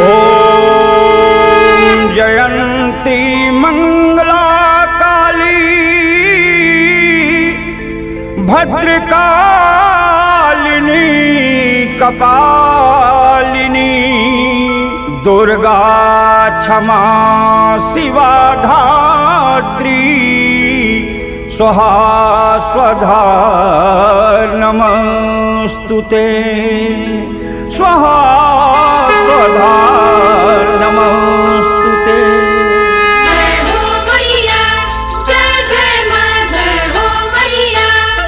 ॐ जयन्ती मङ्गला काली भद्रकालिनी कपालिनी दुर्गा क्षमा शिवा धात्री स्वहा स्वधा नमस्तु ते स्वहा स्वधा नमस्तु ते जय हो मैया जय जय मां जय हो मैया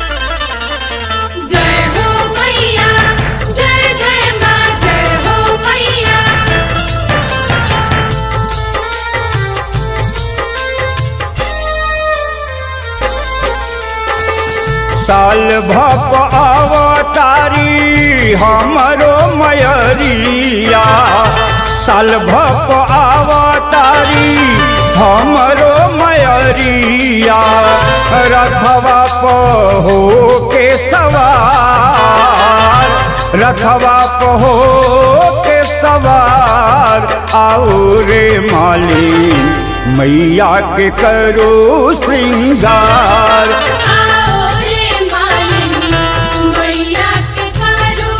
जय हो मैया जय जय मां जय हो मैया साल भप अवतारी हमरो मयरिया साल भप अवतारी हमरो मयरिया रखवा हो के सवार रखवा हो के सवार आओ रे मालिन मैया के करो श्रृंगार आओ रे मालिन मैया के करू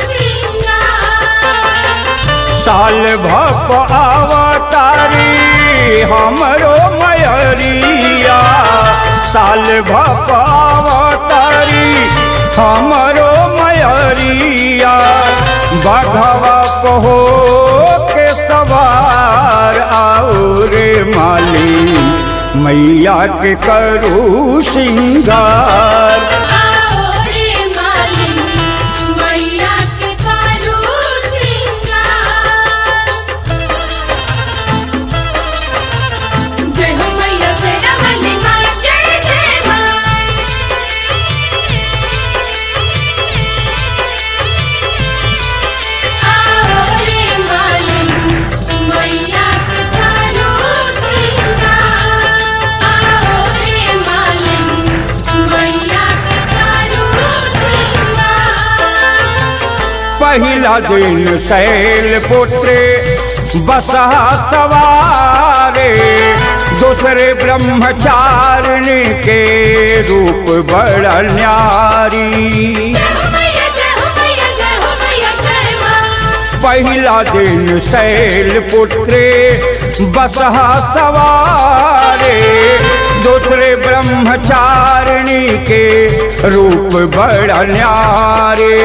सिंगार साल भप अवतारी हमरो मयरिया साल भप अवतारी हमरो मयरिया बघवा हो के सवार आओ रे माली मैया के करू श्रृंगार आओ रे मालिन मैया के करू सिंगार जय हो मैया सेना वाली मां जय जय मां आओ रे मालिन मैया के करू सिंगार आओ रे मालिन मैया के करू सिंगार पहिला दिन शैल पुत्र बसहा सवारे दूसरे ब्रह्मचारिणी के रूप बड़ न्यारी जय हो मैया जय हो मैया जय हो मैया जय मां पहिला दिन शैल पुत्र बसहा सवारे दूसरे ब्रह्मचारिणी के रूप बड़ न्यारे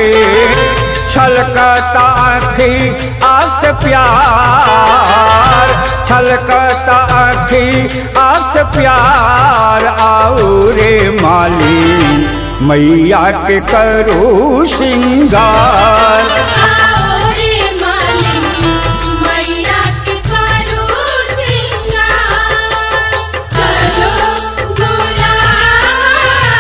छलकता आखी आस प्यार छलकता आखी आस प्यार आओ रे माली मैया के करू श्रृंगार आओ रे मालिन मैया के करू सिंगार चलो बुलावा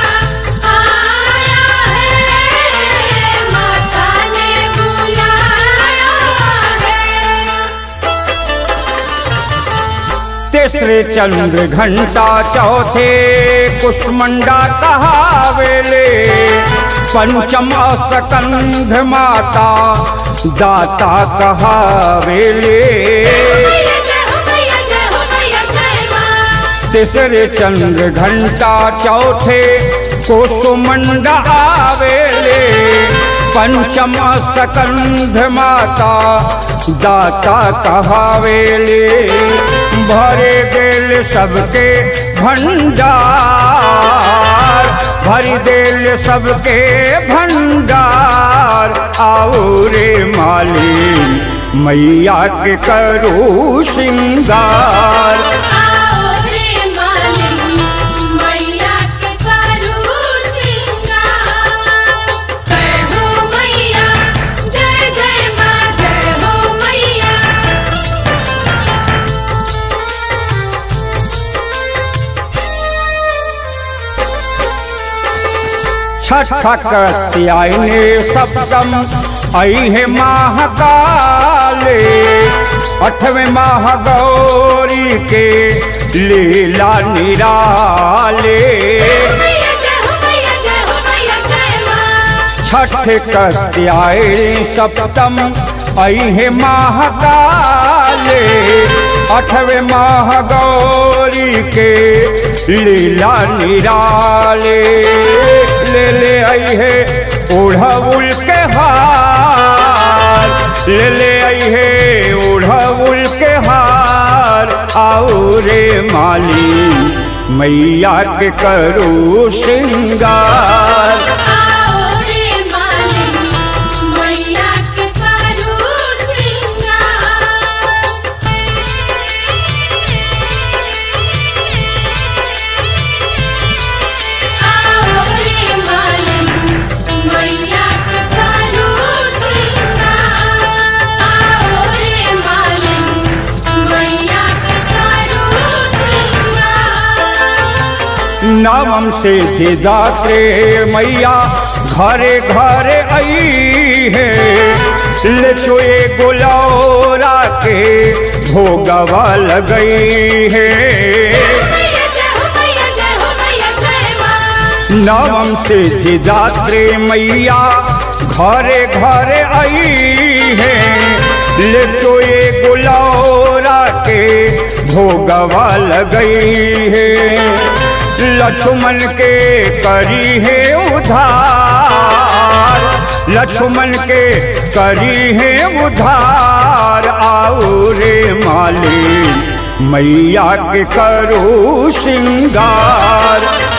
आया है माता ने बुलाया है तीसरे चंद्र घंटा चौथे कुष्मंडा कहावेले पंचम स्कंध माता दाता कहावेले मैया जय हो मैया जय हो मैया जय मां तीसरे चंद्र घंटा चौथे कुसुमंडा आवेले पंचम स्कंध माता दाता कहावेले भरे दिल सबके भंडार भरी दिल सबके भंडार आओ रे मालिन मैया के करू श्रृंगार आओ रे मालिन मैया के करू सिंगार जय हो मैया जय जय मां जय हो मैया छठकत्यायने सप्तम ऐहे महाकाले अठवें माह गौरी के लीला निराले मैया जय हो मैया जय हो मैया जय मां छठ कत्यायनी सप्तम अहे महाकाले अठवे माह गौरी के लीला निराले ले ले अहे ओढ़उल के हार ले ले अहे ओढ़उल के हार आओ रे माली मैया के करू श्रृंगार आओ रे मालिक मैया के करू श्रृंगार आओ रे मालिक मैया के करू श्रृंगार आओ रे मालिक मैया के करू श्रृंगार नवम से सिदात्रे मैया घरे घरे आई है ले चोए गुलौरा के भोगवा लगई है मैया जय हो मैया जय हो मैया जय मां नवम से सिदात्रे मैया घरे घरे आई है ले चोए गुलौरा के भोगवा लगई है लक्ष्मण के करी है उधार लक्ष्मण के करी है उधार आओ रे माली मैया के करो श्रृंगार